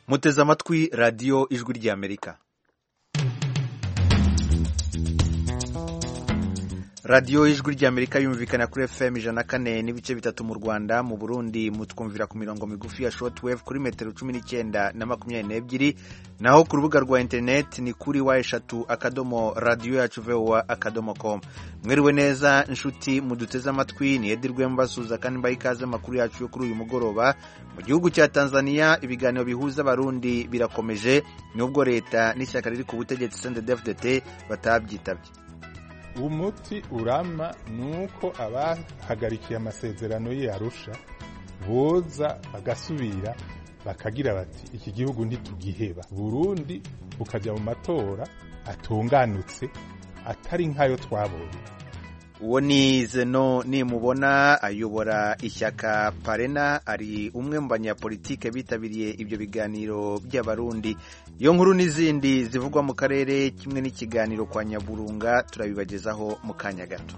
muteze amatwi radiyo ijwi ry'amerika radiyo ijwi ry'amerika yumvikana kuri fm ijana na kane n'ibice bitatu mu rwanda mu burundi mutwumvira ku mirongo migufi ya shortwave kuri metero cumi n'icyenda na makumyabiri n'ebyiri naho ku rubuga rwa interineti ni kuri wa eshatu akadomo radiyo yacu vowa akadomo com mwiriwe neza inshuti muduteze amatwi ni edirwe mbasuza kandi mbaha ikaze amakuru yacu yo kuri uyu mugoroba mu gihugu cya tanzania ibiganiro bihuza abarundi birakomeje nubwo leta n'ishyaka riri ku butegetsi sendedefudete batabyitabye umuti urama ni uko abahagarikiye amasezerano y'arusha boza bagasubira bakagira bati iki gihugu ntitugiheba burundi bukajya mu matora atunganutse atari nk'ayo twabonye uwo ni zeno nimubona ayobora ishyaka parena ari umwe mu banyapolitike bitabiriye ibyo biganiro by'abarundi iyo nkuru n'izindi zivugwa mu karere kimwe n'ikiganiro kwa nyaburunga turabibagezaho mu kanya gato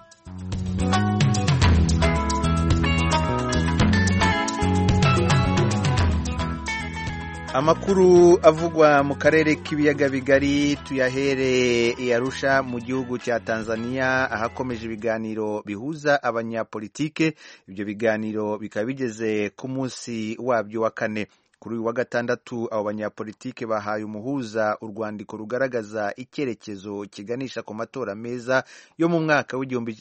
amakuru avugwa mu karere k'ibiyaga bigari tuyahere Arusha mu gihugu cya tanzania ahakomeje ibiganiro bihuza abanyapolitike ibyo biganiro bikaba bigeze ku munsi wabyo wa kane kuri uyu wa gatandatu abo banyapolitike bahaye umuhuza urwandiko rugaragaza icyerekezo kiganisha ku matora meza yo mu mwaka w'igihumbi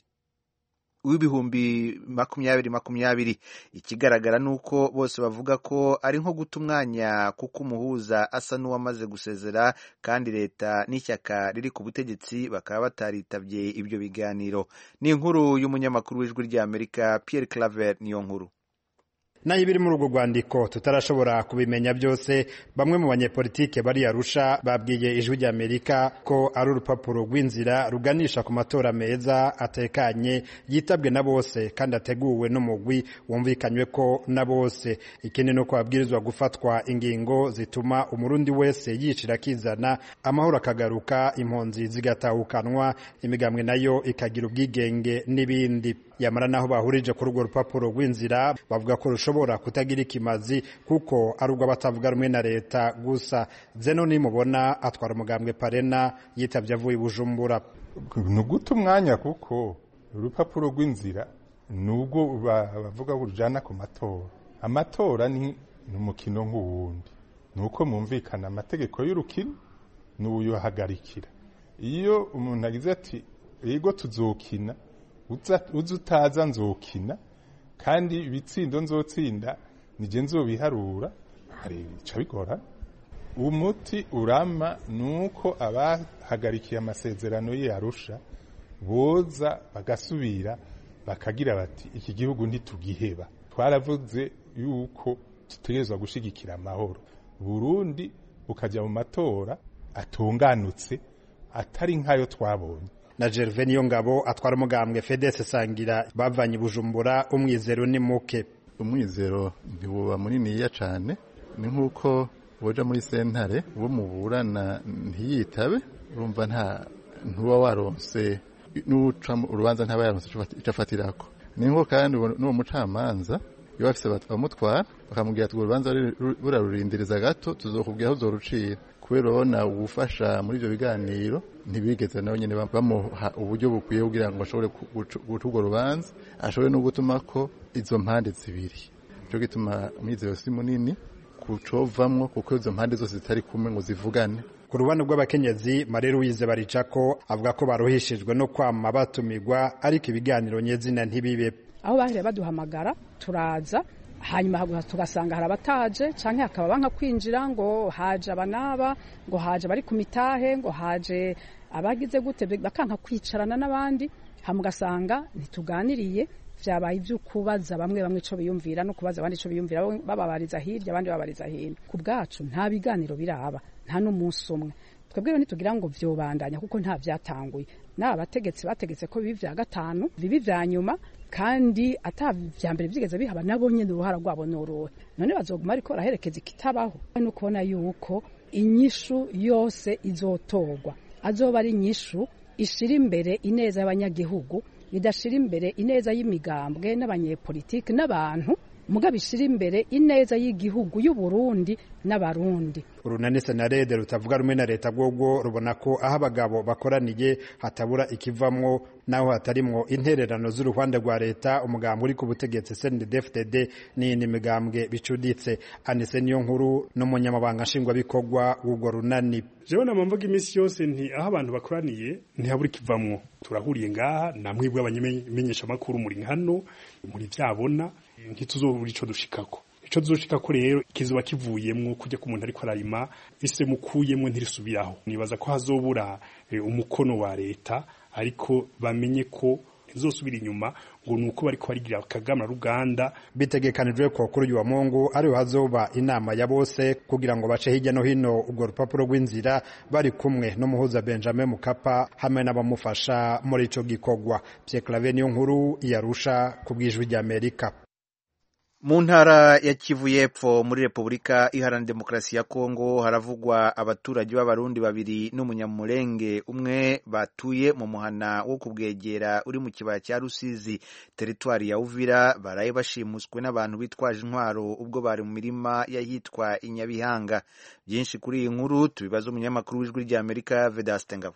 w'ibihumbi makumyabiri makumyabiri ikigaragara ni uko bose bavuga ko ari nko guta umwanya kuko umuhuza asa n'uwamaze gusezera kandi leta n'ishyaka riri ku butegetsi bakaba bataritabye ibyo biganiro ni inkuru y'umunyamakuru w'ijwi ry'amerika Pierre Claver niyo nkuru nayo ibiri muri urwo rwandiko tutarashobora kubimenya byose bamwe mu banyepolitike bari Arusha babwiye ijwi ry'Amerika ko ari urupapuro rw'inzira ruganisha ku matora meza atekanye yitabwe na bose kandi ateguwe n'umugwi wumvikanywe ko na bose ikindi ni uko babwirizwa gufatwa ingingo zituma umurundi wese yicira akizana amahoro akagaruka impunzi zigatahukanwa imigambwe nayo ikagira ubwigenge n'ibindi yamara naho bahurije kuri urwo rupapuro rw'inzira bavuga ko rushobora kutagira ikimazi kuko ari urw'abatavuga rumwe na leta gusa zeno nimubona atwara umugambwe parena yitabye avuye i bujumbura ni uguta umwanya kuko urupapuro rw'inzira ni ubwo bavuga rujyana ku matora amatora ni umukino nk'uwundi ni uko mwumvikana amategeko y'urukino n'uyuhagarikira iyo umuntu agize ati yego tuzokina uzi utaza nzokina kandi ibitsindo nzotsinda nijye nzobiharura bica bigora umuti urama ni uko abahagarikiye amasezerano y'arusha boza bagasubira bakagira bati iki gihugu ntitugiheba twaravuze yuko dutegerezwa gushyigikira amahoro burundi bukajya mu matora atunganutse atari nk'ayo twabonye na Gervais niyo ngabo atwara umugambwe Fedese Sangira bavanye Bujumbura umwizero ni muke umwizero ntibuba muniniya cyane ni nk'uko woja muri sentare uwo muburana ntiyitabe urumva nta ntuba waronse n'uca urubanza ntaba yaronse icyo afatirako ni nko kandi n'uwo mucamanza iyo bafise bamutwara bakamubwira ati urwo rubanza burarurindiriza gato tuzokubwira aho uzorucira kubera urabona ubufasha muri ibyo biganiro ntibigeze nawe nyine bamuha uburyo bukwiye kugira ngo bashobore guca urwo rubanza ashobore no gutuma ko izo mpande zibiri cyo gituma umwizero si munini kucovamwo kuko izo mpande zose zitari kumwe ngo zivugane ku rubanza rw'abakenyezi Marie Louise Baricako avuga ko baruhishijwe no kwama batumigwa ariko ibiganiro nyezina ntibibe aho bahire baduhamagara turaza hanyuma tugasanga hari abataje cyangwa hakaba banka kwinjira ngo haje abanaba ngo haje abari ku mitahe ngo haje abagize gute bakanka kwicarana n'abandi hama ugasanga ntituganiriye byabaye ibyo kubaza bamwe bamwe icyo biyumvira no kubaza abandi icyo biyumvira bababariza hirya abandi babariza hino ku bwacu nta biganiro biraba nta n'umunsi umwe twebwe ntitugira ngo vyobandanya kuko nta vyatanguye n'aba bategetsi bategetse ko bibi vya gatanu bibi vya nyuma kandi ata vya mbere vyigeze bihaba nabo nyene uruhara rwabo n'uruhe none bazoguma ariko baraherekeza ikitabaho no kubona yuko inyishu yose izotorwa azoba ari inyishu ishira imbere ineza y'abanyagihugu idashira imbere ineza y'imigambwe n'abanyepolitiki n'abantu mugabo ishira imbere ineza y'igihugu y'uburundi n'abarundi urunani senarede rutavuga rumwe na leta rwogwo rubona ko aho abagabo bakoraniye hatabura ikivamwo naho hatarimwo intererano z'uruhande rwa leta umugambi uri ku butegetsi CNDD-FDD n'iyindi migambwe bicuditse anise niyo nkuru n'umunyamabanga nshingwabikorwa w'urwo runani jewe nama mvuga iminsi yose nti aho abantu bakoraniye ntihabura ikivamwo turahuriye ngaha namwebwe abanyamenyeshamakuru muri hano muri vyabona ntituzobura ico dushikako ico tuzoshikako rero kizoba kivuyemwo kujya ku muntu ariko ararima ise mukuyemwo ntirisubiraho nibaza ko hazobura umukono wa leta ariko bamenye ko ntizosubira inyuma ngo nuko bariko barigira akagama ruganda bitegekanijwe ko kuri uyu wa Mungu ariho hazoba inama ya bose kugira ngo bace hirya no hino ubwo rupapuro rw'inzira bari kumwe n'umuhuza Benjamin Mukapa hamwe n'abamufasha muri ico gikorwa Pierre Claver niyo nkuru yarusha ku bwijwi rya Amerika mu ntara ya kivu y'epfo muri repubulika iharanira demokarasi ya kongo haravugwa abaturage b'abarundi babiri n'umunyamurenge umwe batuye mu muhana wo kubwegera uri mu kibaya cya rusizi teritwari ya uvira baraye bashimuswe n'abantu bitwaje intwaro ubwo bari mu mirima y'ahitwa inyabihanga byinshi kuri iyi nkuru tubibaza umunyamakuru w'ijwi ry'amerika vedaste ngabo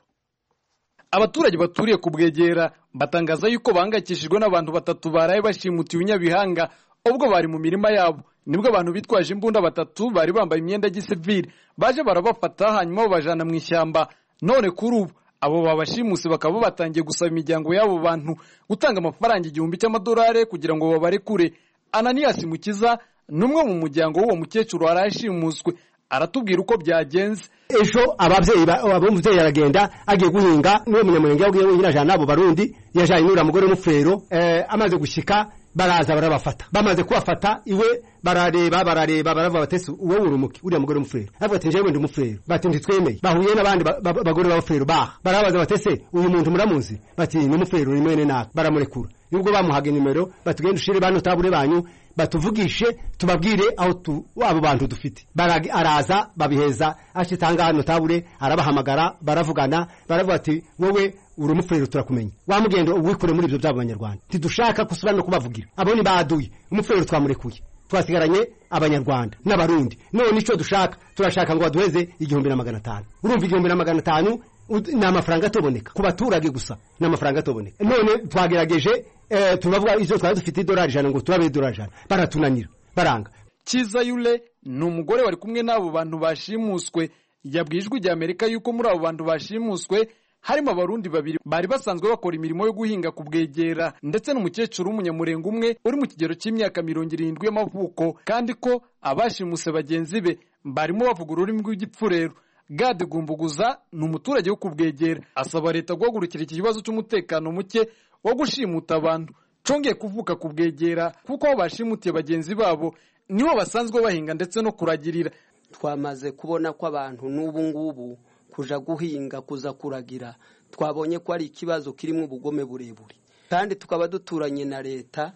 abaturage baturiye kubwegera batangaza yuko bahangayikishijwe n'abantu batatu baraye bashimutiwe inyabihanga ubwo bari mu mirima yabo nibwo abantu bitwaje imbunda batatu bari bambaye imyenda ya gisivili baje barabafata hanyuma babajana mu ishyamba none kuri ubu abo babashimuse bakaba batangiye gusaba imiryango y'abo bantu gutanga amafaranga igihumbi cy'amadolari kugira ngo babarekure ananiyasi mukiza ni umwe mu muryango w'uwo mukecuru warashimuswe aratubwira uko byagenze ejo abavyeyi abumuvyeyi aragenda agiye guhinga niwe munyamurenge yagiye wenyine ajana n'abo barundi yajanye n'uriya mugore w'umufurero eh, amaze gushika baraza barabafata bamaze kubafata iwe barareba barareba baravuga batese uwo urumuki uriya mugore w'umufurero avuga ati njyewe ndi umufurero bati ntitwemeye bahuye n'abandi bagore b'abafurero baha barabaza batese uyu muntu muramuzi bati ni umufurero ni mwene naka baramurekura nubwo bamuhaga nimero batugenda ushire bano tabure banyu batuvugishe tubabwire aho tu abo bantu dufite araza babiheza ashitanga hano tabure arabahamagara baravugana baravuga ati wowe uri umufurero turakumenya wa mugendo wikure muri ibyo byabo banyarwanda ntidushaka kusubira no kubavugira abo ni baduye umufurero twamurekuye twasigaranye abanyarwanda n'abarundi none icyo dushaka turashaka ngo baduheze igihumbi na magana atanu urumva igihumbi na magana atanu ni amafaranga atoboneka ku baturage gusa ni amafaranga atoboneka none twagerageje tubavuga izo twari dufite idolari ijana ngo turabe idolari ijana baratunanira baranga kiza yule ni umugore wari kumwe n'abo bantu bashimuswe yabwiye ijwi rya amerika yuko muri abo bantu bashimuswe harimo abarundi babiri bari basanzwe bakora imirimo yo guhinga ku bwegera ndetse n'umukecuru w'umunyamurenge umwe uri mu kigero cy'imyaka mirongo irindwi y'amavuko kandi ko abashimuse bagenzi be barimo bavuga ururimi rw'igipfurero gade gumbuguza ni umuturage wo kubwegera asaba leta guhagurukira iki kibazo cy'umutekano muke wo gushimuta abantu congeye kuvuka kubwegera kuko aho bashimutiye bagenzi babo nibo basanzwe bahinga ndetse no kuragirira twamaze kubona ko abantu n'ubu ngubu kuja guhinga kuza kuragira twabonye ko ari ikibazo kirimo ubugome burebure kandi tukaba duturanye na leta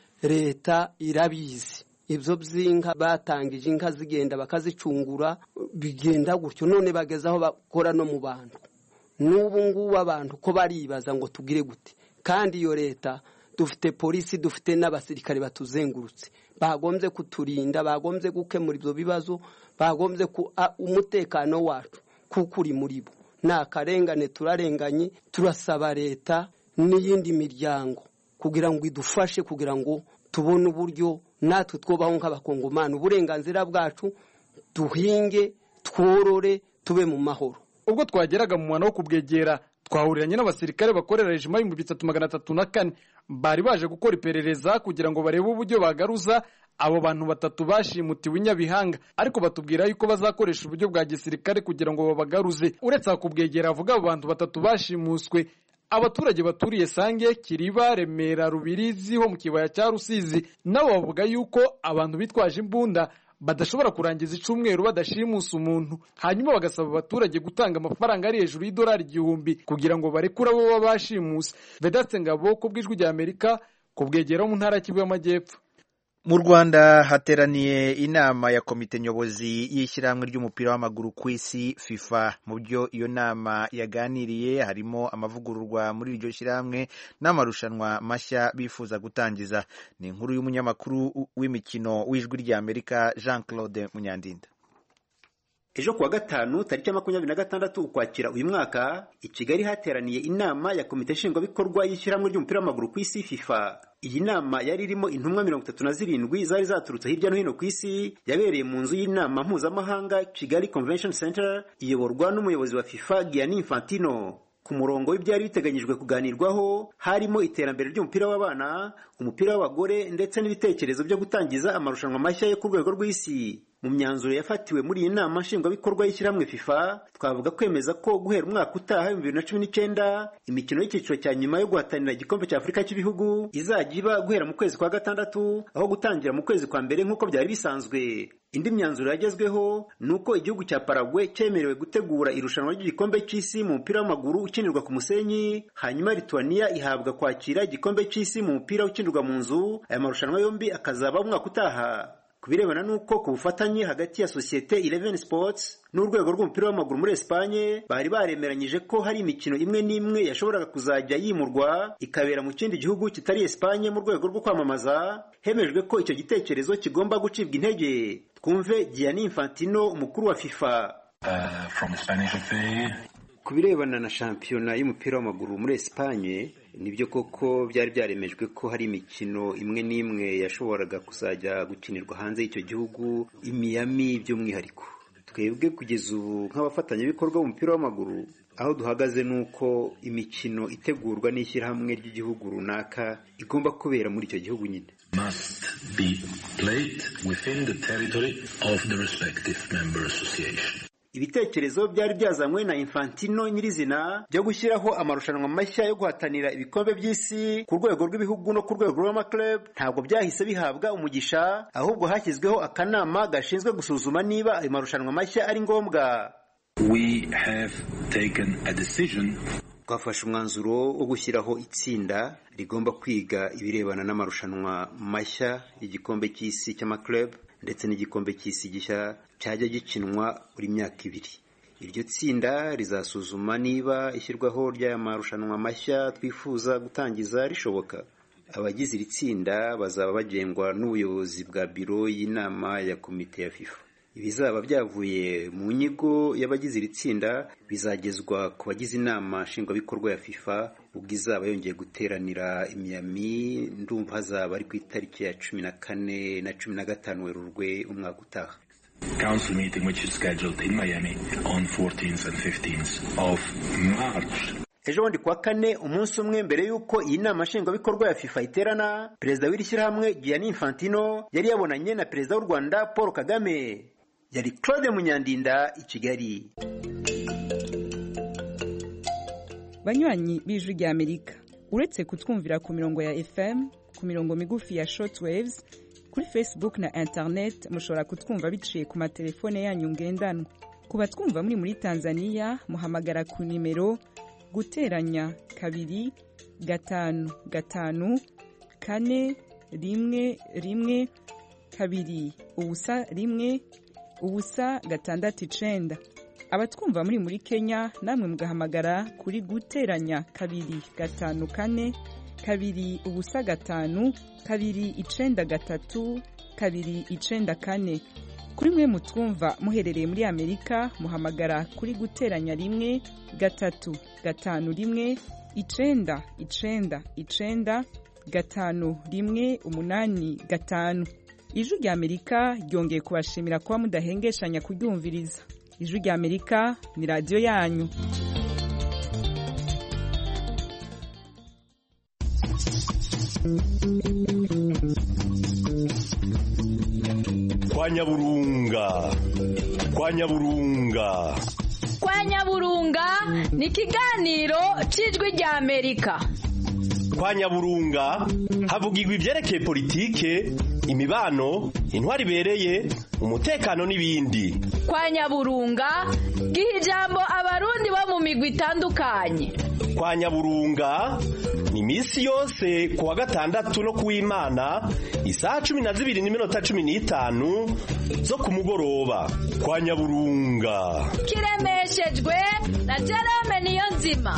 leta irabizi ibyo by'inka batangije inka zigenda bakazicungura bigenda gutyo none bageze aho bakora no mu bantu n'ubu ngubu abantu ko baribaza ngo tugire gute kandi iyo leta dufite polisi dufite n'abasirikare batuzengurutse bagombye kuturinda bagombye gukemura ibyo bibazo bagombye umutekano wacu kuko uri muri bo ni akarengane turarenganye turasaba leta n'iyindi miryango kugira ngo idufashe kugira ngo tubone uburyo natwe twubaho nk'abakongomani uburenganzira bwacu duhinge tworore tube mu mahoro ubwo twageraga mu mwana wo kubwegera twahuriranye n'abasirikare bakorera rejima y'ibihumbi bitatu magana atatu na kane bari baje gukora iperereza kugira ngo barebe uburyo bagaruza abo bantu batatu bashimutiwe inyabihanga ariko batubwira yuko bazakoresha uburyo bwa gisirikare kugira ngo babagaruze uretse kubwegera avuga abo bantu batatu bashimuswe abaturage baturiye sange kiriba remera rubirizi ho mu kibaya cya rusizi nabo bavuga yuko abantu bitwaje imbunda badashobora kurangiza icumweru badashimusa umuntu hanyuma bagasaba abaturage gutanga amafaranga ari hejuru y'idolari igihumbi kugira ngo barekure abo baba bashimuse vedaste ngabo ku bw'ijwi rya amerika ku bwegera mu ntara y'Kivu y'amajyepfo mu rwanda hateraniye inama ya komite nyobozi y'ishyirahamwe ry'umupira w'amaguru ku isi fifa mu byo iyo nama yaganiriye harimo amavugururwa muri iryo shyirahamwe n'amarushanwa mashya bifuza gutangiza ni inkuru y'umunyamakuru w'imikino w'ijwi ry'amerika jean claude munyandinda ejo kuwa gatanu tariki ya makumyabiri na gatandatu ukwakira uyu mwaka i kigali hateraniye inama ya komite nshingwabikorwa y'ishyirahamwe ry'umupira w'amaguru ku isi fifa iyi nama yari irimo intumwa mirongo itatu na zirindwi zari zaturutse hirya no hino ku isi yabereye mu nzu y'inama mpuzamahanga kigali convention center iyoborwa n'umuyobozi wa fifa gianni infantino ku murongo w'ibyari biteganyijwe kuganirwaho harimo iterambere ry'umupira w'abana umupira w'abagore ndetse n'ibitekerezo byo gutangiza amarushanwa mashya yo ku rwego rw'isi mu myanzuro yafatiwe muri iyi nama nshingwabikorwa y'ishyirahamwe fifa twavuga kwemeza ko guhera umwaka utaha ibihumbi bibiri na cumi n'icyenda imikino y'icyiciro cya nyuma yo guhatanira igikombe cya afurika cy'ibihugu izajya iba guhera mu kwezi kwa gatandatu aho gutangira mu kwezi kwa mbere nk'uko byari bisanzwe indi myanzuro yagezweho ni uko igihugu cya paragwe cyemerewe gutegura irushanwa ry'igikombe cy'isi mu mupira w'amaguru ukinirwa ku musenyi hanyuma lituania ihabwa kwakira igikombe cy'isi mu mupira ukinirwa mu nzu aya marushanwa yombi akazaba umwaka utaha ku birebana n'uko ku bufatanye hagati ya sosiyete Eleven Sports n'urwego rw'umupira w'amaguru muri Espanye bari baremeranyije ko hari imikino imwe n'imwe yashoboraga kuzajya yimurwa ikabera mu kindi gihugu kitari Espanye mu rwego rwo kwamamaza hemejwe ko icyo gitekerezo kigomba gucibwa intege twumve Gianni Infantino umukuru wa FIFA uh, from Spanish FA ku birebana na shampiyona y'umupira w'amaguru muri Espanye nibyo koko byari byaremejwe ko hari imikino imwe n'imwe yashoboraga kuzajya gukinirwa hanze y'icyo gihugu imiyami by'umwihariko twebwe kugeza ubu nk'abafatanyabikorwa b'umupira w'amaguru aho duhagaze ni uko imikino itegurwa n'ishyirahamwe ry'igihugu runaka igomba kubera muri icyo gihugu nyine must be played within the territory of the respective member association ibitekerezo byari byazanywe na infantino nyirizina byo gushyiraho amarushanwa mashya yo guhatanira ibikombe by'isi ku rwego rw'ibihugu no ku rwego rw'amaklub ntabwo byahise bihabwa umugisha ahubwo hashyizweho akanama gashinzwe gusuzuma niba ayo marushanwa mashya ari ngombwa we have taken a decision twafashe umwanzuro wo gushyiraho itsinda rigomba kwiga ibirebana n'amarushanwa mashya y'igikombe cy'isi cy'amaklub ndetse n'igikombe cy'isi gishya cyajya gikinwa buri myaka ibiri iryo tsinda rizasuzuma niba ishyirwaho ry'aya marushanwa mashya twifuza gutangiza rishoboka abagize iri tsinda bazaba bagengwa n'ubuyobozi bwa biro y'inama ya komite ya fifa ibizaba byavuye mu nyigo y'abagize iri tsinda bizagezwa ku bagize inama nshingwabikorwa ya fifa ubwo izaba yongeye guteranira imyami ndumva hazaba ari ku itariki ya cumi na kane na cumi na gatanu werurwe umwaka utaha council meeting which is scheduled in Miami on 14th and 15th of March. ejo bundi kuwa kane umunsi umwe mbere y'uko iyi nama nshingwabikorwa ya fifa iterana perezida w'iri shyirahamwe gianni infantino yari yabonanye na perezida w'u rwanda paul kagame yari claude munyandinda i kigali banywanyi b'ijwi rya amerika uretse kutwumvira ku mirongo ya fm ku mirongo migufi ya shortwaves kuri facebook na internet mushobora kutwumva biciye ku matelefone yanyu ngendanwa ku batwumva muri muri tanzania muhamagara ku nimero guteranya kabiri gatanu gatanu kane rimwe rimwe kabiri ubusa rimwe ubusa gatandatu icenda abatwumva muri muri kenya namwe mugahamagara kuri guteranya kabiri gatanu kane kabiri ubusa gatanu kabiri icenda gatatu kabiri icenda kane kuri mwe mutwumva muherereye muri amerika muhamagara kuri guteranya rimwe gatatu gatanu rimwe icenda icenda icenda gatanu rimwe umunani gatanu ijwi rya amerika ryongeye kubashimira kuba mudahengeshanya kuryumviriza ijwi rya amerika ni radiyo yanyu kwa nyaburunga kwa nyaburunga kwa nyaburunga ni ikiganiro cy'ijwi rya amerika kwa nyaburunga havugirwa ibyerekeye politike imibano intwari ibereye umutekano n'ibindi kwa nyaburunga giha ijambo abarundi bo mu migwi itandukanye kwa nyaburunga ni iminsi yose ku wa gatandatu no ku w'imana isaha cumi na zibiri n'iminota cumi n'itanu zo ku mugoroba kwa nyaburunga kiremeshejwe na jerome niyo nzima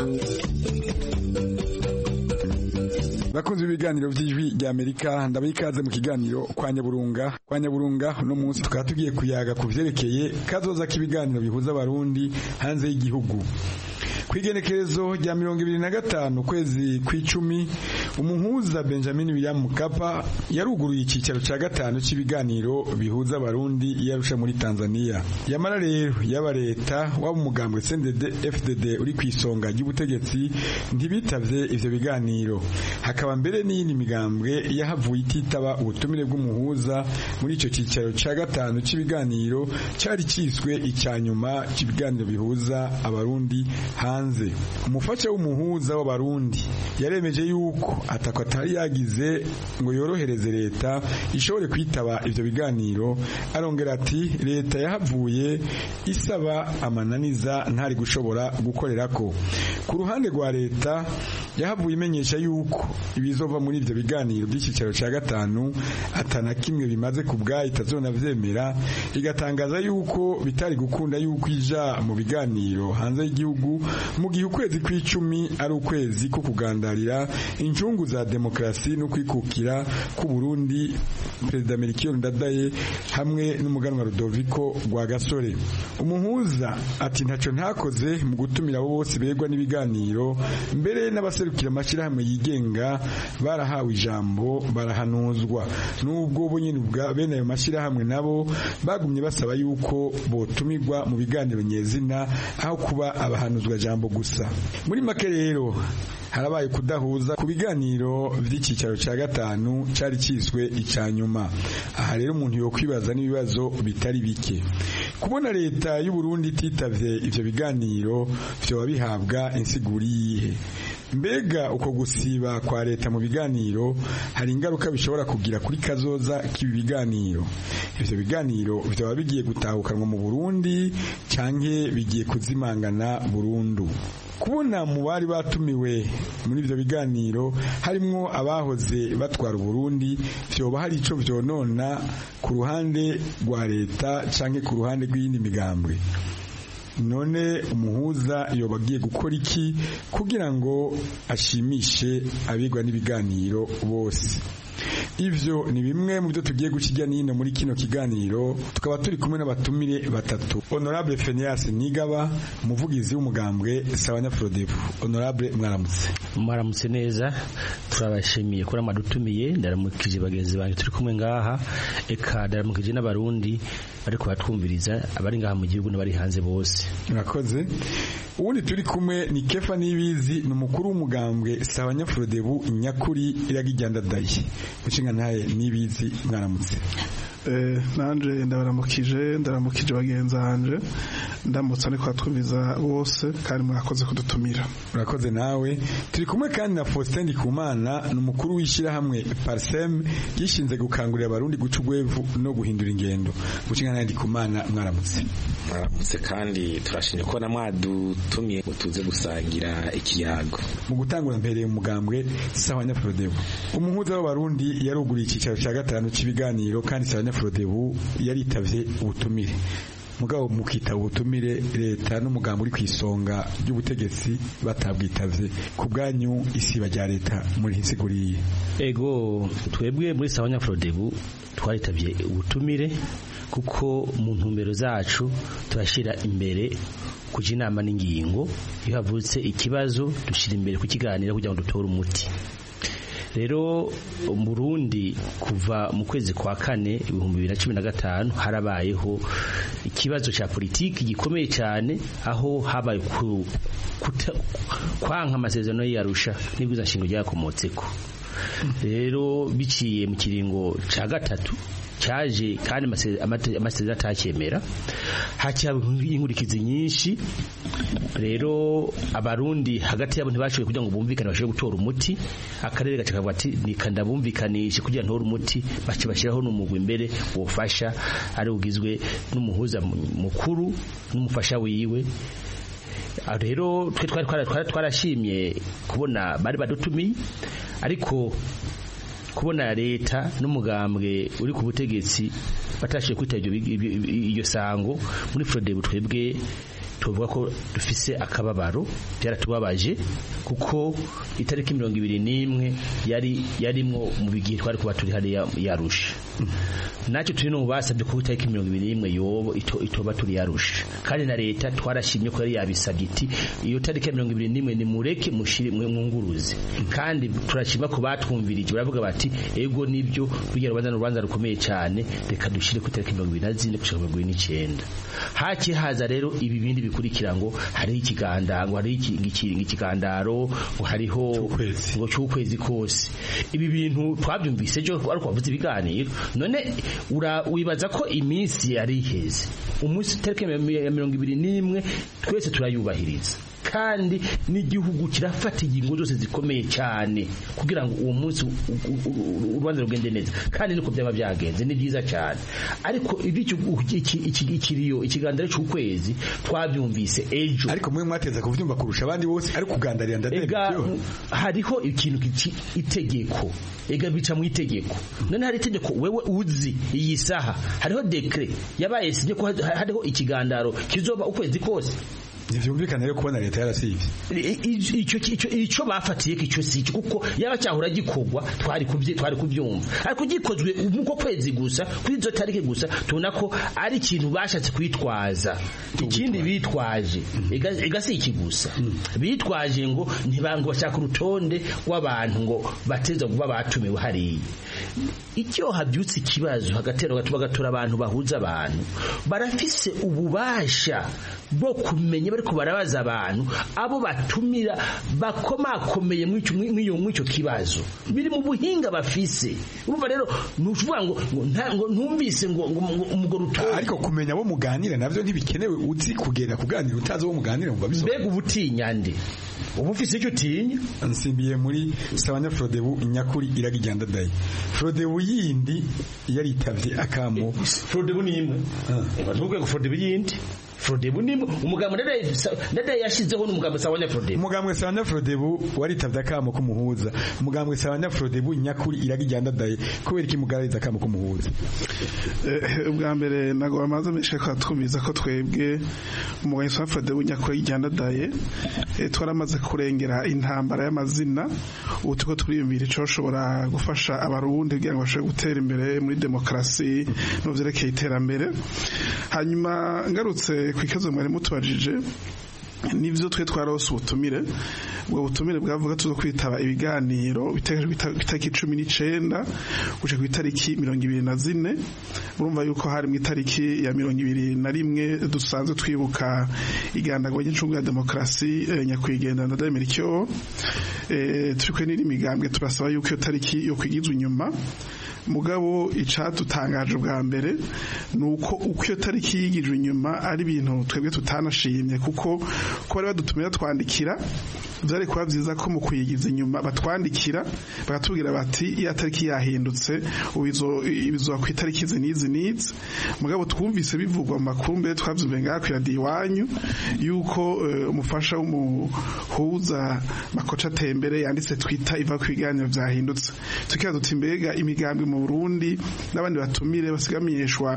bakunze ibiganiro by'ijwi rya amerika ndabaha ikaze mu kiganiro kwa nyaburunga kwa nyaburunga uno munsi tukaba tugiye kuyaga ku vyerekeye kazoza k'ibiganiro bihuza abarundi hanze y'igihugu ku igenekerezo rya mirongo ibiri na gatanu ukwezi kw'icumi umuhuza benjamin william mukapa yaruguruye icyicaro cya gatanu cy'ibiganiro bihuza abarundi yarusha muri tanzania yamara rero yaba leta waba umugambwe cndd fdd uri ku isonga ry'ubutegetsi ntibitavye ivyo biganiro hakaba mbere n'iyindi migambwe yahavuye ititaba ubutumire bw'umuhuza muri ico cyicaro cya gatanu cy'ibiganiro cyari kiswe icya nyuma cy'ibiganiro bihuza abarundi hanze umufasha w'umuhuza w'abarundi yaremeje yuko atako atari yagize ngo yorohereze leta ishobore kwitaba ivyo biganiro arongera ati leta yahavuye isaba amananiza ntari gushobora gukorerako ku ruhande rwa leta yahavuye imenyesha yuko ibizova muri ivyo biganiro by'icyicaro cya gatanu atana kimwe bimaze ku bwayo itazonavyemera igatangaza yuko bitari gukunda yuko ija mu biganiro hanze y'igihugu mu gihe ukwezi kw'icumi ari ukwezi ko kugandarira incungu za demokarasi no kwikukira ku Burundi Perezida Melchior Ndadaye hamwe n'umuganwa Rudoviko rwa Gasore umuhuza ati ntaco ntakoze mu gutumira abo bose begwa n'ibiganiro mbere n'abaserukira amashirahamwe yigenga barahawe ijambo barahanuzwa nubwo bo nyine ubwa bene ayo mashirahamwe nabo bagumye basaba yuko botumirwa mu biganiro nyezina aho kuba abahanuzwa jambo gusa muri make rero harabaye kudahuza ku biganiro by'icyicaro cya gatanu cyari kiswe icya nyuma aha rero umuntu yo kwibaza n'ibibazo bitari bike kubona leta y'u Burundi ititavye ivyo biganiro vyoba bihabwa insiguri yihe mbega uko gusiba kwa leta mu biganiro hari ingaruka bishobora kugira kuri kazoza k'ibi biganiro ivyo biganiro vyoba bigiye gutahukanwa mu Burundi canke bigiye kuzimangana burundu kubona mu bari batumiwe muri ivyo biganiro harimwo abahoze batwara Burundi vyoba hari ico vyonona ku ruhande rwa leta canke ku ruhande rw'iyindi migambwe none umuhuza yoba agiye gukora iki kugira ngo ashimishe abigwa n'ibiganiro bose ivyo ni bimwe mu byo tugiye gukijya nino muri kino kiganiro tukaba turi kumwe n'abatumire batatu honorable Fenias Nigaba umuvugizi w'umugambwe Sabanya Frodebu honorable mwaramutse mwaramutse neza turabashimiye kuri amadutumiye ndaramukije bagenzi banjye turi kumwe ngaha eka ndaramukije n'abarundi bari kubatwumviriza abari ngaha mu gihugu n'abari hanze bose murakoze ubundi turi kumwe ni Kefa Nibizi ni umukuru w'umugambwe Sabanya Frodebu nyakuri iragijyandadaye mushinga ntaye nibizi mwaramutse nanje ndabaramukije ndaramukije bagenzi banje ndamutse ariko twumviza bose kandi mwakoze kudutumira urakoze nawe turi kumwe kandi na Faustin Ndikumana ni umukuru w'ishyirahamwe Parsem gishinze gukangurira abarundi guca ugwevu no guhindura ingendo mushinga ntaye Ndikumana mwaramutse mwaramutse kandi turashimye ko na mwadutumye ngo tuze gusangira ikiyago mu gutangura mpereye umugambwe sawa nyafurodebu umuhuza w'abarundi yaruguriye icyicaro cya gatanu cy'ibiganiro kandi sawa nyafurodebu yaritavye ubutumire mugabo mukita ubutumire leta n'umugambo uri ku isonga ry'ubutegetsi batabwitavye ku bwanyu isiba rya leta muri hisiguriye ego twebwe muri sawa nyafurodebu twaritavye ubutumire kuko mu ntumbero zacu turashyira imbere kuja inama n'ingingo iyo havutse ikibazo dushyira imbere kukiganira kugira ngo dutore umuti rero mu Burundi kuva mu kwezi kwa kane ibihumbi bibiri na cumi na gatanu harabayeho ikibazo cya politiki gikomeye cyane aho habaye kwanka amasezerano y'iyarusha n'ibwiza nshingo ryakomotseko rero biciye mu kiringo cya gatatu cyaje kandi amasezerano atacyemera hacyaba inkurikizi nyinshi rero abarundi hagati yabo ntibashoboye kugira ngo bumvikane bashobore gutora umuti akarere gace kavuga ati nikanda bumvikanishe kugira ngo ntore umuti bace bashyiraho n'umugwi imbere wofasha ari ugizwe n'umuhuza mukuru n'umufasha wiwe Aho rero twe twari twara- twara- twarashimye kubona bari badutumiye ariko kubona leta n'umugambwe uri ku butegetsi batashiye kwita ibyo bi- ibyo- iryo sango muri Frodebu twebwe tuvuga ko dufise akababaro byaratubabaje kuko itariki mirongo ibiri n'imwe yari yarimwo mu bigihe twari kuba turi hariya yarusha nacyo turi no basabye ko itariki mirongo ibiri n'imwe yobo ito, itoba turi yarusha kandi na leta twarashimye ko yari yabisabye iti iyo tariki ya mirongo ibiri n'imwe nimureke mushire mwe mwunguruze kandi turashima ko batwumvirije baravuga bati ego nibyo rugira rubanza ni urubanza rukomeye cyane reka dushire ku itariki mirongo ibiri na zine gushika mirongo ibiri n'icyenda haki haza rero ibi bindi bikurikira ngo hariho ikiganda ngo hariho iki- iki- ikigandaro ngo hariho ngo cy'ukwezi kose ibi bintu twabyumvise ejo ariko wavuze ibiganiro none ura- wibaza ko iminsi yari iheze umunsi tariki ya mirongo ibiri n'imwe twese turayubahiriza kandi n'igihugu kirafata ingingo zose zikomeye cyane kugira ngo uwo munsi u- u- u- urubanza rugende neza kandi niko byaba byagenze ni byiza cyane ariko ibyo ikiriyo ikiganiro cy'ukwezi twabyumvise ejo ariko mwe mwateza kuvyumva kurusha abandi bose ari kugandarira ndadebe ega hariho ikintu kici itegeko ega bica mu itegeko none hari itegeko wewe uzi iyi saha hariho dekre yabaye sinye ko hariho ikigandaro kizoba ukwezi kose ntivyumvikana rero kubona leta yarasivye I- i- icyo icyo icyo bafatiye icyo si icyo kuko yaba cyahora gikorwa twari kubye twari kubyumva ariko gikozwe muko kwezi gusa kuri izo tariki gusa tubona ko ari ikintu bashatse kwitwaza ikindi bitwaje ega ega si iki gusa bitwaje ngo ntibango bashaka urutonde rw'abantu ngo bateza kuba batumiwe hariya icyo habyutse ikibazo hagatera bagatora abantu bahuza abantu barafise ububasha bwo kumenya bariko barabaza abantu abo batumira bakomakomeye mw'icyo mw'icyo kibazo biri mu buhinga bafise urumva rero nuvuga ngo ngo nta- ngo ntumvise ngo ngo ngo umugore utora ariko kumenya abo muganira navyo ntibikenewe uzi kugenda kuganira utazi abo muganira ngo babiso mbega ubutinya nde uba ufise icyo utinya nsimbiye muri sabanya Frodebu nyakuri iragijyanda dayi Frodebu yindi yaritavye akamo Frodebu ni imwe bavuga ngo Frodebu yindi Frodebu ni imwe umugambo ndadaye yashizeho n'umugambo sabanya Frodebu umugambwe sabanya Frodebu waritavye akamo kumuhuza umugambwe sabanya Frodebu nyakuri iragijyanda dayi kubera iki mugarariza akamo kumuhuza Eh, ubwa mbere ntabwo bamaze menshi ko twumviza ko twebwe umugabo wa Frodebu nyakuri yijyandadaye twaramaze kurengera intambara y'amazina ubu turiko turiyumvira ico ushobora gufasha abarundi kugira ngo bashobore gutera imbere muri demokarasi no mu vyerekeye iterambere hanyuma ngarutse ku ikibazo mwari mutubajije nivyo twe twarose ubutumire ubwo butumire bwavuga tuzo kwitaba ibiganiro biteganyijwe ku itariki cumi n'icenda guca ku itariki mirongo ibiri na zine urumva yuko hari mu itariki ya mirongo ibiri na rimwe dusanzwe twibuka igandagwa ry'incungu ya demokarasi eh, nyakwigendera na Damerikyo eh, turi kwe n'iri migambwe turasaba yuko iyo tariki yo kwigizwa inyuma mugabo icadutangaje bwa mbere ni uko uko iyo tariki yigijwe inyuma ari ibintu twebwe tutanashimye kuko ko bari badutumira twandikira byari kuba byiza ko mu kuyigiza inyuma batwandikira bakatubwira bati iya tariki yahindutse ubu izo- ibizoba ku itariki izi n'izi n'izi mugabo twumvise bivugwa mu makuru mbere twabyumviye ngaha ku iradiyo iwanyu yuko eh, umufasha w'umuhuza makoca atembere yanditse twita iva ku biganiro byahindutse tukibaza duti mbega imigambwe mu Burundi n'abandi batumire basigamenyeshwa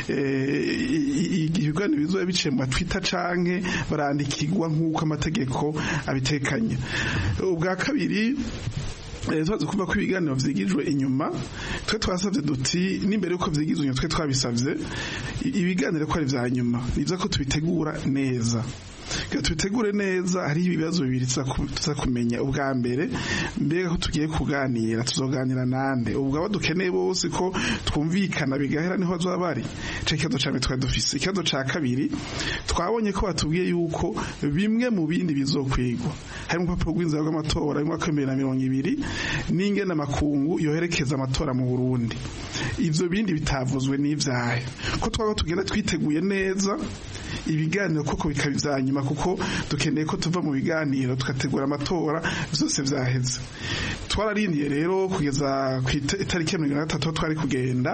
ibiganiro bizoba biciye mu matwita canke barandikirwa nk'uko amategeko abitekanye ubwa kabiri Eh, tumaze kuva ko ibiganiro vyigijwe inyuma twe twasavye duti n'imbere yuko vyigizwe inyuma twe twabisavye i- ibiganiro ko ari vya nyuma nivyo ko tubitegura neza Kugira tubitegure neza hariho ibibazo bibiri tuza ku- tuza kumenya ubwa mbere mbega ko tugiye kuganira tuzoganira nande ubwo abo dukeneye bose ko twumvikana bigahera niho bazoba bari ico kibazo ca mbere twari dufise ikibazo ca kabiri twabonye ko batubwiye yuko bimwe mu bindi bizokwigwa harimo urupapuro rw'inzira rw'amatora y'umwaka w'ibihumbi bibiri na mirongo ibiri n'ingene amakungu yoherekeza amatora mu Burundi ivyo bindi bitavuzwe n'ivyahe ko twaba tugenda twiteguye neza ibiganiro koko bikaba ivya nyuma kuko dukeneye ko tuva mu biganiro tugategura amatora vyose vyaheze twararindiye rero kugeza ku ita- itariki ya mirongo ine na gatatu aho twari kugenda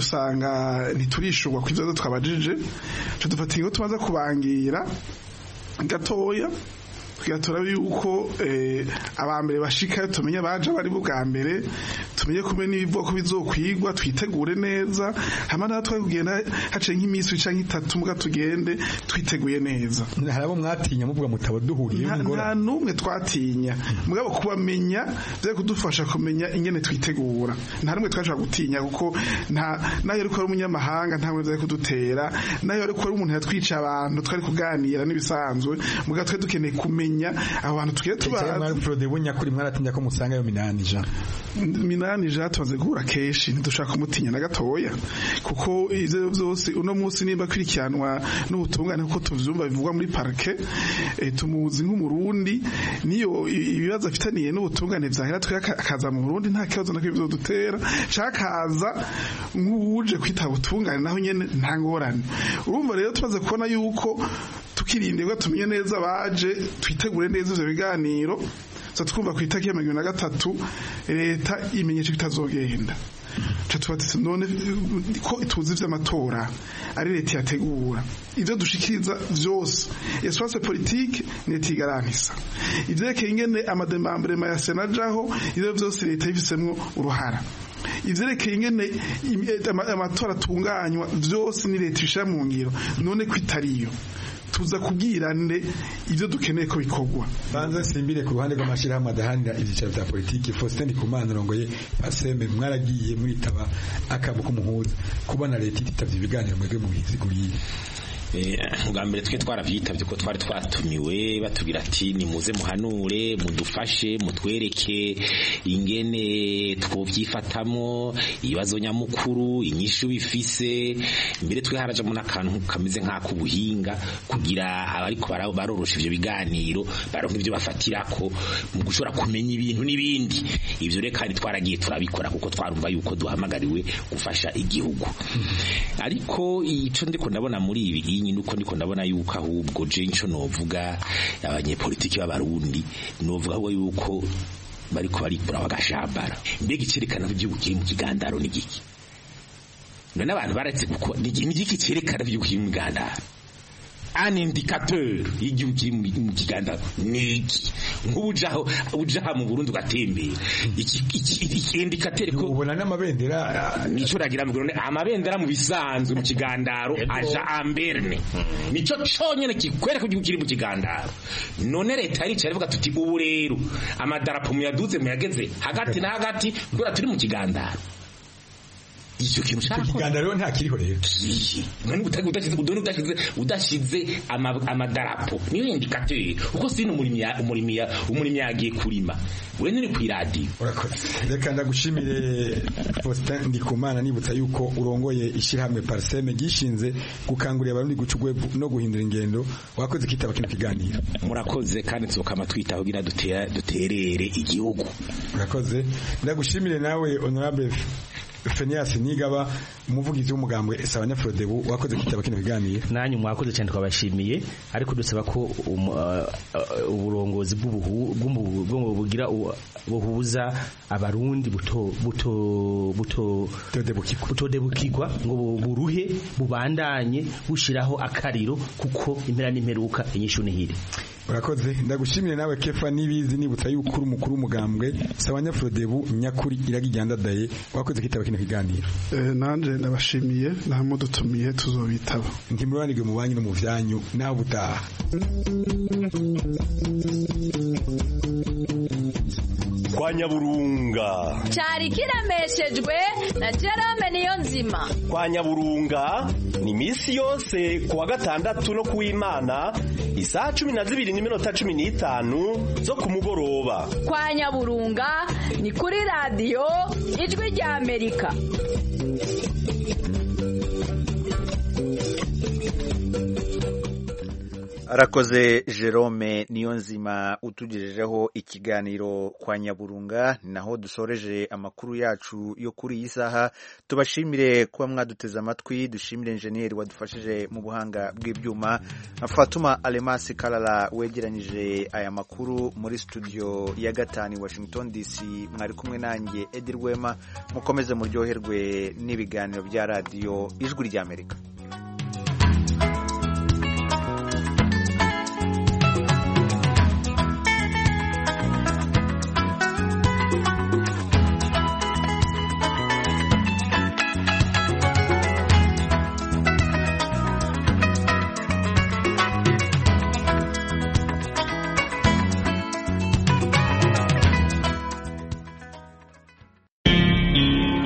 dusanga ntiturishurwa ku ivyo twabajije tuca dufata ingingo tumaze kubangira gatoya tugatora yuko abambere bashikayo tumenye baje bari bwa mbere tumenye kumenya n'ibivoko bizokwigwa twitegure neza hama natwe kugenda haciye nk'iminsi canke itatu muga tugende twiteguye neza hari abo mwatinya muvuga mutaba duhuriye nta n'umwe twatinya mugabo kubamenya vyo kudufasha kumenya ingene twitegura nta n'umwe twashobora gutinya kuko nta nayo ariko ari umunyamahanga nta mwe kudutera nayo ariko ari umuntu yatwica abantu twari kuganira n'ibisanzwe mugabo twe dukeneye kumenya abo bantu tugiye tubazi mwari Frode bunyakuri mwaratinya ko musanga yo minani ja minani ja tumaze guhura kenshi ntidushaka kumutinya na gatoya kuko ivyo vyose uno munsi nimba kwirikiranwa n'ubutungane kuko tuvyumva bivugwa muri parke e, tumuzi nk'umurundi niyo ibibazo afitaniye n'ubutungane vyahera twe akaza mu Burundi nta kibazo nakyo bizodutera cakaza nk'uje kwita ubutungane naho nyene nta ngorane urumva rero tumaze kubona yuko tukirindirwa tumenye neza baje twitegure neza ivyo biganiro so twumva ku itariki ya mirongo na gatatu leta imenyesha ko itazogenda tubatse none ko tuzi vy'amatora ari leta yategura ivyo dushikiriza vyose espace politique leta igaranisa ivyerekeye ingene amademambrema ya sena ajaho ivyo vyose leta yifisemwo uruhara ivyerekeye ingene amatora atunganywa vyose ni leta ishira mu ngiro none ko itariyo tuza kubwirane ivyo dukeneye ko bikorwa banza simbire ku ruhande rw'amashirahamwe adahanira ivyicaro vya politiki Faustin Ndikumana rongoye asembe mwaragiye mwitaba akabo k'umuhuza kubona leta ititavye ibiganiro mwebwe mu biziguriye bwa mbere twe twaravyitabye ko twari twatumiwe batubwira ati nimuze muhanure mudufashe mutwereke ingene twovyifatamo ibibazo nyamukuru inyishu bifise mbere twe harajamo n'akantu kameze nk'ak'ubuhinga kugira abariko barorosha ivyo biganiro baronka ivyo bafatirako mu gushobora kumenya ibintu n'ibindi ivyo rero kandi twaragiye turabikora kuko twarumva yuko duhamagariwe gufasha igihugu ariko ico ndiko ndabona muri ibi iyi nuko ndiko ndabona yuko ahubwo je nco novuga abanyepolitiki b'abarundi novuga ahubwo yuko bariko barikura bagashambara mbega icerekana ko igihugu kiri mu kigandaro ni giki none abantu baretse gukora ni giki cerekana ko igihugu kiri mu kigandaro un indicateur y'igihugu kiri mu kiganda niki nk'ubujaho ujaha mu Burundi ugatembera iki iki indicateur ko ubona n'amabendera nico ragira mu Burundi amabendera mu bisanzwe mu kigandaro aja amberne nico conyene kikwereka igihugu kiri mu kigandaro none leta yari cyari ivuga tuti ubu rero amadarapo muyaduze muyageze hagati na hagati kubera turi mu kigandaro icyo kintu cyakora kigandaro nta kiriho rero none udashize udone udashize udashize amadarapo niyo indicateur uko sino umurimi umurimi umurimi yagiye kurima we nuri ku radio urakoze reka ndagushimire Faustin Ndikumana nibutsa yuko urongoye ishirahamwe Parseme gishinze gukangurira abarundi guca ugwebu no guhindura ingendo wakoze kitaba kino kiganiro murakoze kandi tuzokama twita kugira dutera duterere igihugu urakoze ndagushimire nawe honorable Fenias Nigaba umuvugizi w'umugambwe Sabanya Frodebu wakoze kitaba kino biganiro nanyu mwakoze cyane twabashimiye ariko dusaba ko uburongozi bw'ubuhu bugira buhuza abarundi buto buto buto butodebukirwa ngo buruhe bubandanye bushiraho akariro kuko impera n'imperuka inyishu nihire urakoze ndagushimire nawe kefa nibizi nibutsa yuko uri umukuru w'umugambwe Sabanya Frodebu nyakuri iragijyandadaye wakoze kitaba kino kiganiro nanje ndabashimiye namwe dutumiye tuzobitaba ntimuranirwe mu banyu no mu vyanyu naho butaha kwa nyaburunga cyari kiremeshejwe na Jerome niyo nzima kwa nyaburunga ni misi yose kuwa gatandatu no kuw'imana isaha cumi na zibiri n'iminota cumi n'itanu zo ku mugoroba kwa nyaburunga ni kuri radiyo ijwi rya amerika arakoze jerome niyo nzima utugejejeho ikiganiro kwa nyaburunga ni naho dusoreje amakuru yacu yo kuri iyi saha tubashimire kuba mwaduteze amatwi dushimire enjeniyeri wadufashije mu buhanga bw'ibyuma na fatuma alemasi karara wegeranyije aya makuru muri studio ya gatanu washington dc mwari kumwe nanjye edi rwema mukomeze muryoherwe n'ibiganiro bya radiyo ijwi ry'amerika